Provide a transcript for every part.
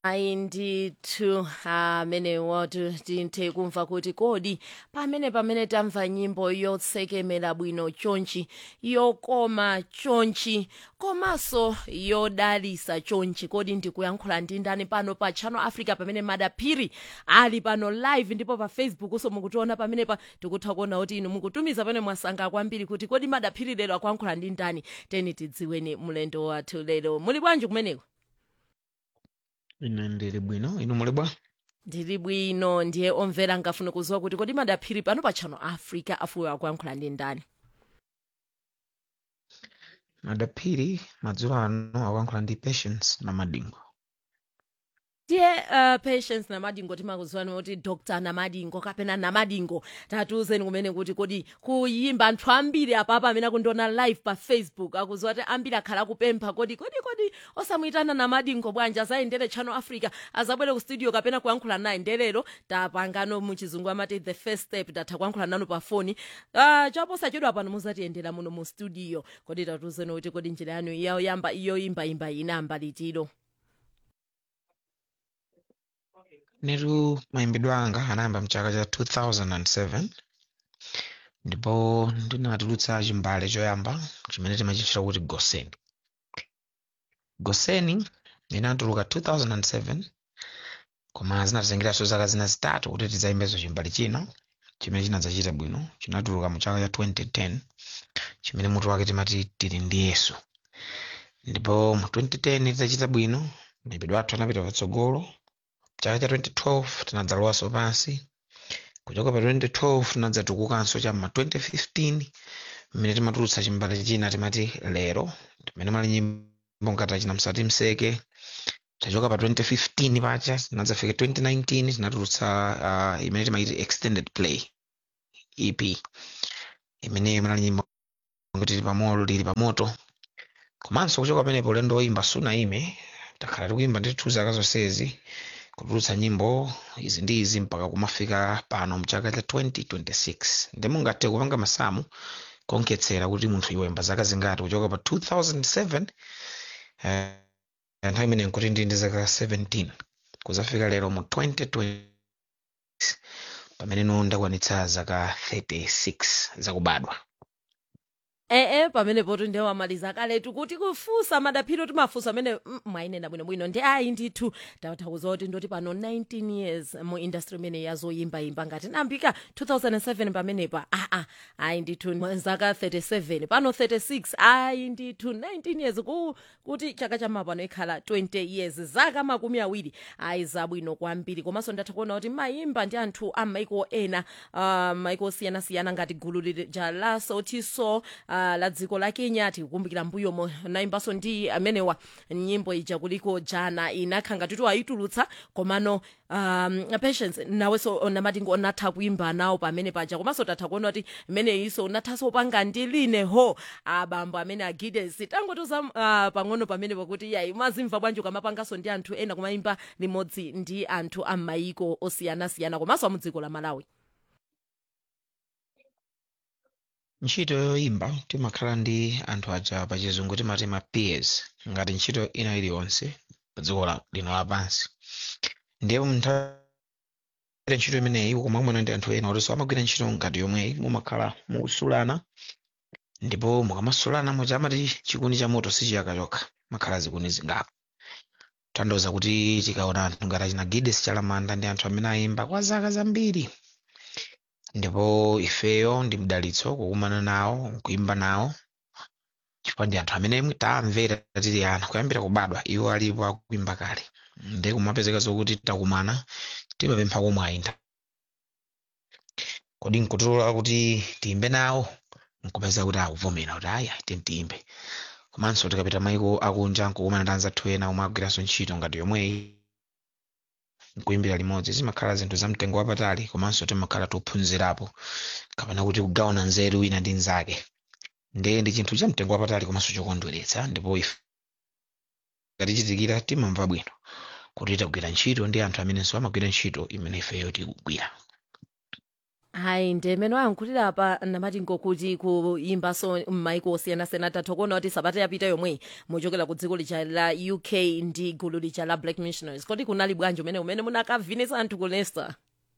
ayi ndithu amenewo tinthe kumva kuti kodi pamene pamene tamva nyimbo yotsekemera bwino chonchi yokoma chonchi komanso yodalisa chonchi kodi ndikuyankhula ndi ndani pano pa channel africa pamene madaphiri ali pano live ndipo pa facebook so mukutiona pamenepa tikutha kuona kuti inu mukutumiza pamene mwasanga kwambiri kuti kodi madaphiri lero akuyankhula ndi ndani teni tidziweni mlendo wathu lero muli bwanji kumeneko ine ndili bwino inu muli bwa ndili bwino ndiye omvera ngafune kuziwa kuti kodi madaphiri pano pa channel africa afuwe akuyankhula ndi ndani madaphiri madzulo ano akuyankhula ndi patience na madingo ndiye uh, patience namadingo timakuziwani kuti dr namadingo kapena namadingo tatiuzeni kumene kuti kodi kuyimba anthu ambiri apapa amene akundiona live pa facebook akuziwa kuti ambiri akhala akupempha kodi kodi kodi osamuyitana namadingo bwanji azayendere channel africa azabwere ku studio kapena kuyankhula naye ndelero tapangano muchizungu amati the first step tatha kuyankhula nanu pa foni uh, chaposachedwa pano muzatiyendera muno mu studio kodi tatiuzeni kuti kodi njira yanu yoyamba iyoyimbayimba inayamba litiro netu mayimbidwe anga anayamba mchaka cha 2007 ndipo ndinatulutsa chimbale choyamba chimene timachitchula kuti goseni goseni inatuluka 2007 koma zinatizengeranso zaka zina zitatu kuti tidzayimbezo chimbale china chimene chinadzachita bwino chinatuluka mu chaka cha 2010 chimene mutu wake timati tili ndi yesu ndipo mu 2010 tidachita bwino mayimbidwe athu anapita patsogolo chaka cha 2012 tinadzalowanso pansi kuchoka pa 2012 tinadzatukukanso cham'ma 2015 mmene timatulutsa chimbale china timati lero timene mali nyimbo ngati achina msati mseke tachoka pa 2015 pacha tinadzafika 2019 tinatulutsa uh, imene timaiti extended play ep imene mali nyimbo ngati lili pamoto lili pamoto komanso kuchoka pamenepo ulendo woyimba sunayime takhala tikuyimba ndithu zaka zonsezi kutulutsa nyimbo izi ndi izi mpaka kumafika pano mchaka cha 2026 ndi mungathe kupanga masamu kuonkhetsera kuti munthu iwemba zaka zingati kuchoka pa 2007 eh, nthawi imene nkuti ndi ndi zaka 17 kuzafika lero mu 2020 pamene no ndakwanitsa zaka 36 zakubadwa ee pamenepo tu ndiye wamaliza kaletu kuti kufusa madaphiro timafusa amene mm, mwayinena bwinobwino ndi ayi ndithu takuza kuti ndoti pano 19 years mu industry imene yazoyimbayimba ngati nambika 2007 pamenepa aa ayi ndithu mwa zaka 37 pano 36 ayi ndithu 19 years ku, kuti chaka chamapano ikhala 20 years zaka makumi awiri ayi zabwino kwambiri komanso ndatha kuona kuti mayimba ndi anthu a maiko ena uh, maiko osiyanasiyana ngati gulu lija la sotiso uh, la dziko la kenya tikukumbukira mbuyomo nayimbanso ndi amenewa nyimbo ija kuliko jana inakha ngatitu ayitulutsa komano um, patience nawenso namadingo unatha kuimba nawo pamene paja komanso tatha kuona kuti imeneyinso unathanso upanga ndi line ho abambo amene agides tangotoza uh, pang'ono pamene pakuti yayi mazimva bwanji ukamapanganso ndi anthu ena kumayimba limodzi ndi anthu a maiko osiyanasiyana komanso amudziko la malawi ntchito yoyimba timakhala ndi anthu aja pachizungu timati ma peers ngati ntchito ina iliyonse pa dziko la- lino lapansi ndiye munthawi ntchito imeneyi koma kumwena ndi anthu ena otinso amagwira ntchito ngati yomweyi mumakhala mukusulana ndipo mukamasulana muja amati chikuni cha moto sichiyaka chokha makhala zikuni zingapo tandoza kuti tikaona anthu ngati achina gides chalamanda ndi anthu amene ayimba kwa zaka zambiri ndipo ifeyo ndi mdalitso kukumana nawo kuimba nawo chifukwa ndi anthu amene tamvera tili ana kuyambira kubadwa iwo alipo akuimba kale ndi kumapezeka zokuti takumana timapempha komwe ayinda kodi nkutulola kuti tiyimbe nawo nkupeza kuti akuvomera kuti aya timtiyimbe komanso tikapita maiko akunja nkukumana ndi anzathu ena omwe agwiranso ntchito ngati yomweyi nkuimbira limodzi zimakhala zinthu za mtengo wapatali komanso timakhala tophunzirapo kapena kuti kugawana nzeru wina ndi nzake ndiye ndi chinthu cha mtengo wapatali komanso chokondweretsa ndipo ife ngatichitikira timamva bwino kuti tagwira ntchito ndi anthu amenenso amagwira ntchito imene ifeyo tikugwira hayi ndemene wayankhulira apa namati ngokuti kuyimbaso m'maiko osiyanasiyana tatha kuona kuti sabata yapita yomwe muchokera ku dziko lija la uk ndi gulu lija la black missionaries kodi kunali bwanji umene umene munakavinisa anthu ku leicester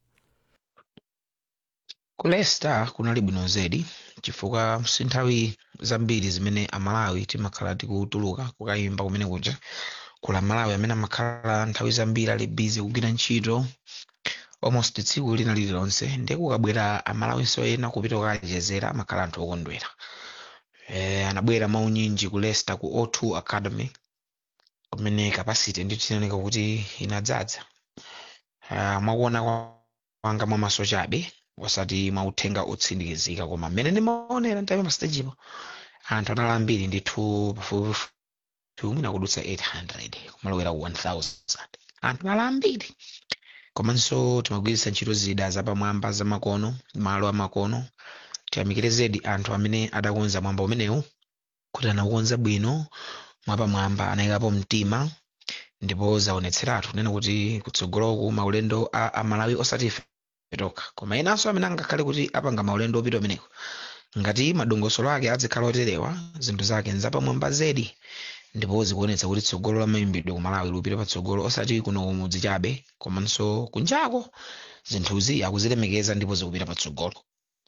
ku leicester kunali bwino zedi chifukwa si nthawi zambiri zimene amalawi timakhala tikutuluka kukayimba kumene kuja kula malawi amene amakhala nthawi zambiri ali busy kugwira ntchito almost tsiku lina lililonse ndiye kukabwera amalawinso ena kupita kukachezera amakhala anthu okondwera eh, anabwera maunyinji ku leicester ku o2 academy kumene capacity ndithu inaoneka kuti inadzaza uh, mwakuona kwanga mwamaso chabe osati mwauthenga otsindikizika koma mmene ndimaonera nthawi pastajipo anthu anali ambiri ndithu pafupifupi mwina kudutsa 800 kumalowera ku 1000 anthu anali ambiri komanso timagwiritsa ntchito zida zapamwamba zamakono malo amakono tiyamikire zedi anthu amene adakonza mwamba umenewu kuti anaukonza bwino mwapamwamba anayikapo mtima ndipo zaonetseratu kunena kuti kutsogoloku maulendo a amalawi osati ife tokha koma enanso amene angakhale kuti apanga maulendo opita umeneko ngati madongosolo ake adzikhala oterewa zinthu zake nzapamwamba zedi ndipo zikuonetsa kuti tsogolo la mayimbidwe ku malawi lupita patsogolo osati kuno kumudzi chabe komanso kunjako zinthuzi akuzilemekeza ndipo zikupita patsogolo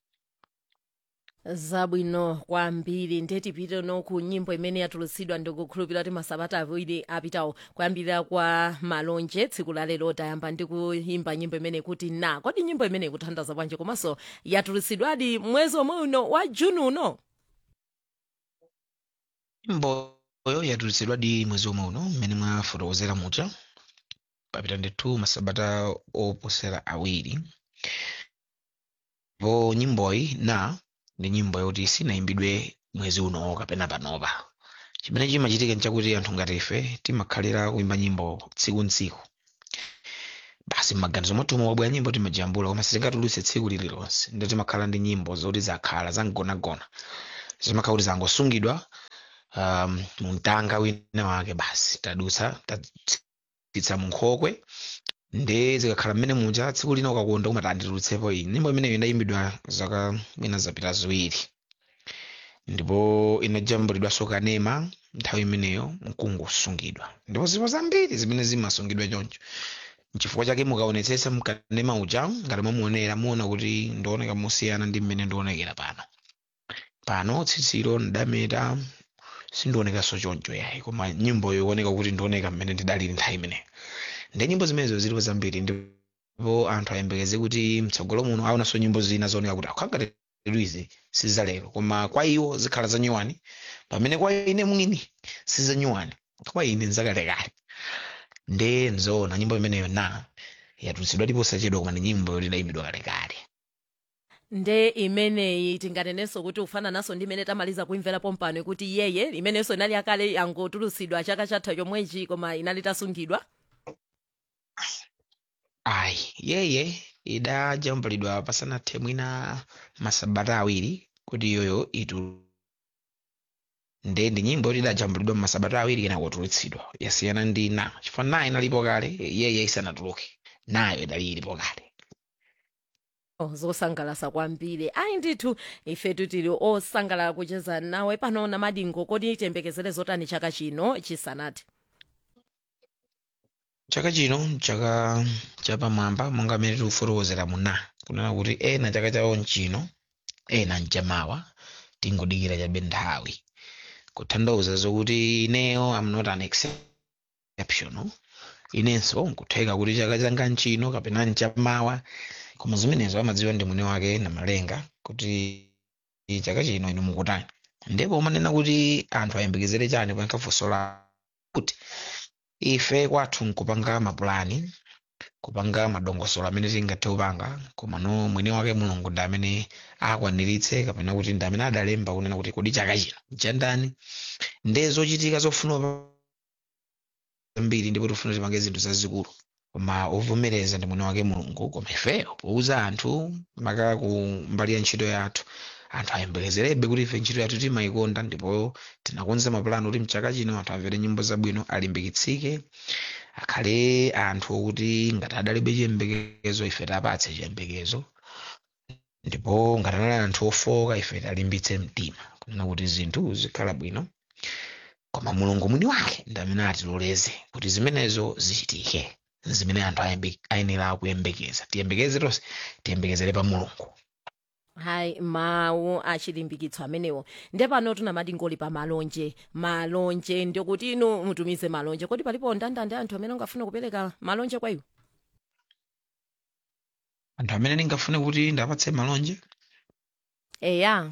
zabwino kwambiri ndetipite no ku nyimbo imene yatulutsidwa ndikukhulupirira kuti masabata awiri apitawo kuyambirira kwa malonje tsiku la lero tayamba ndi kuyimba nyimbo imene kuti na kodi nyimbo imene ikuthandaza bwanji komanso yatulutsidwadi mwezi omwe uno wa juni uno nyimboyo yatulutsidwa di mwezi omwe uno mmene mwafotokozera muja papita ndithu masabata oposera awiri ndipo nyimboyi na ndi nyimbo yoti sinayimbidwe mwezi uno kapena panopa chimene chimachitika nchakuti anthu ngati ife timakhalira kuimba nyimbo tsiku ntsiku basi m'maganizo mwathu wabwera nyimbo timajambula koma sitingatulutse tsiku lililonse ndio timakhala ndi nyimbo zoti zakhala zamgonagona zimakhala kuti zangosungidwa um, mumtanga wina wake basi tadutsa tatsitsa munkhokwe nde zikakhala mmene muja tsiku lina ukakonda umati anditulutsepo iyi nyimbo imeneyo inayimbidwa zaka mwina zapita ziwiri ndipo inajambulidwanso kanema nthawi imeneyo mkungosungidwa ndipo zipo zambiri zimene zimasungidwa choncho nchifukwa chake mukaonetsetsa mkanema uja ngati mwamuonera muona kuti ndioneka mosiyana ndi mmene ndionekera pano pano tsitsilo ndameta sindionekanso choncho yayi koma nyimboyo ikuoneka kuti ndioneka mmene ndidalili nthawi imeneyo ndi nyimbo zimenezo zilipo zambiri ndipo anthu ayembekeze kuti mtsogolo muno aonanso nyimbo zina zooneka kuti akhangati izi sizalero koma kwa iwo zikhala zanyuwani pamene kwa ine mwini sizanyuwani kwa ine nzakalekale nde nzoona nyimbo imeneyo na yatulutsidwa ndipo sachedwa koma ndi nyimbo yoti idayimbidwa kalekale nde imeneyi tinganenenso kuti ufanananso ndi imene tamaliza kuimvera pompano kuti yeye imenenso inali yakale yangotulutsidwa chaka chatha chomwechi koma inali tasungidwa ayi yeye idajambulidwa pasanathe mwina masabata awiri kuti iyoyo itu nde ndi nyimbo yoti idajambulidwa masabata awiri kena kutulutsidwa yasiyana ndi na chifukwa na inalipo kale yeye isanatuluke nayo idali ilipo kale Oh, zosangalasa kwambiri ayi ndithu ifetu tili osangalala kucheza nawe pano namadingo kodi tiyembekezere zotani chaka chino chisanati chaka chino chaka chapamwamba monga amene tikufotokozera muna kunena kuti ena chaka chawo nchino ena nchamawa tingodikira chabe nthawi kutanthauza zokuti ineyo am not an exceptional inenso nkutheka kuti chaka changa nchino kapena nchamawa koma zimenezo amadziwa ndi mwini wake namalenga kuti chaka chino inu mukutani ndipo umanena kuti anthu ayembekezere chani pankafosola kuti ife kwathu nkupanga mapulani kupanga madongosolo amene tingathe kupanga komano mwini wake mulungu ndi amene akwaniritse kapena kuti ndi amene adalemba kunena kuti kodi chaka chino chandani nde zochitika zofuna zambiri ndipo tifuna tipange zinthu zazikulu koma ovomereza ndi mwini wake mulungu koma ifeyo pouza anthu maka ku mbali ya ntchito yathu anthu ayembekezerebe kuti ife ntchito yathu timayikonda ndipo tinakonza mapulani kuti mchaka chino anthu amvere nyimbo zabwino alimbikitsike akhale anthu okuti ngati adalibe chiyembekezo ife tapatse chiyembekezo ndipo ngati anali anthu ofoka ife talimbitse mtima kunena kuti zinthu zikhala bwino koma mulungu mwini wake ndi amene atiloleze kuti zimenezo zichitike zimene anthu ayembe- ayenera kuyembekeza tiyembekeze tonse tiyembekezere pa mulungu hayi mawu achilimbikitso amenewo nde pano tunamati ngoli pa malonje malonje ndikuti inu mutumize malonje kodi palipo ndandande anthu amene angafuna kupereka malonje kwa iwo anthu amene ndingafune kuti ndapatse malonje eya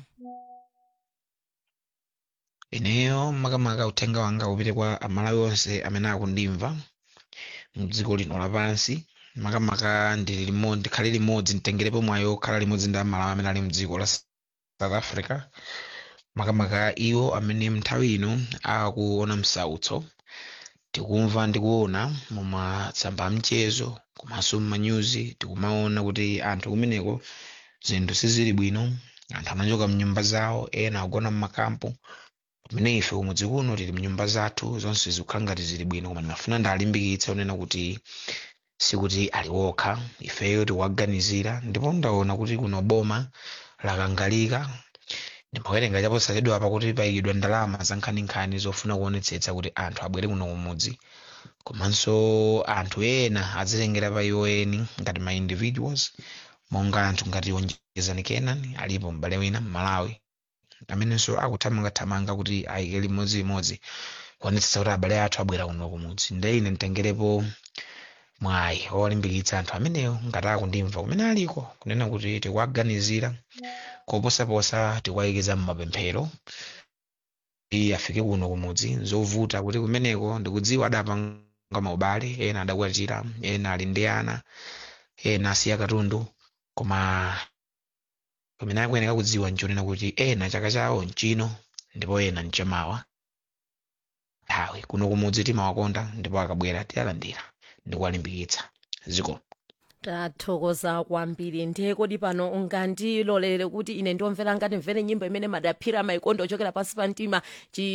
ineyo makamaka uthenga wanga upite kwa amalawi onse amene akundimva mdziko lino lapansi makamaka ndili limodzi ndikhale limodzi nditengerepo mwayo khala limodzi ndi amalawi amene ali mdziko la south africa makamaka iwo amene nthawi ino akuona msautso tikumva ndikuona mumatsamba amchezo komanso mmanyuzi tikumaona kuti anthu kumeneko zinthu sizili bwino anthu anachoka mnyumba zawo ena agona mmakampu pamene ife kumudzi kuno tili mnyumba zathu zonse zikukhala ngati zili bwino koma ndimafuna ndalimbikitse unena kuti sikuti ali wokha ifeyo tikuwaganizira ndipo ndaona kuti kuno boma lakangalika ndimawerenga chaposachedwa apa kuti payikidwa ndalama za nkhaninkhani zofuna kuonetsetsa kuti anthu abwere kuno kumudzi komanso anthu ena adzitengera pa iwo eni ngati ma individuals monga anthu ngati onjezani kenan alipo m'bale wina m'malawi amenenso akuthamangathamanga kuti ayike limodzilimodzi kuonetsetsa kuti abale athu abwera kuno kumudzi nde ine nditengerepo mwayi owalimbikitsa anthu amenewo ngati akundimva kumene aliko kunena kuti tikuwaganizira koposaposa tikuwayikiza mmapemphero kuti afike kuno kumudzi zovuta kuti kumeneko ndikudziwa adapanga maubale ena adakwatira ena ali ndi ana ena asiya katundu koma pamene akuyeneka kudziwa nchonena kuti ena chaka chawo nchino ndipo ena nchamawa nthawi kuno kumudzi timawakonda ndipo akabwera tiyalandira ndikuwalimbikitsa ziko tathokoza kwambiri ndiye kodi pano ungandilolere kuti ine ndiomvera ngati mvere nyimbo imene madaphira maikondo ochokera pansi pa mtima chi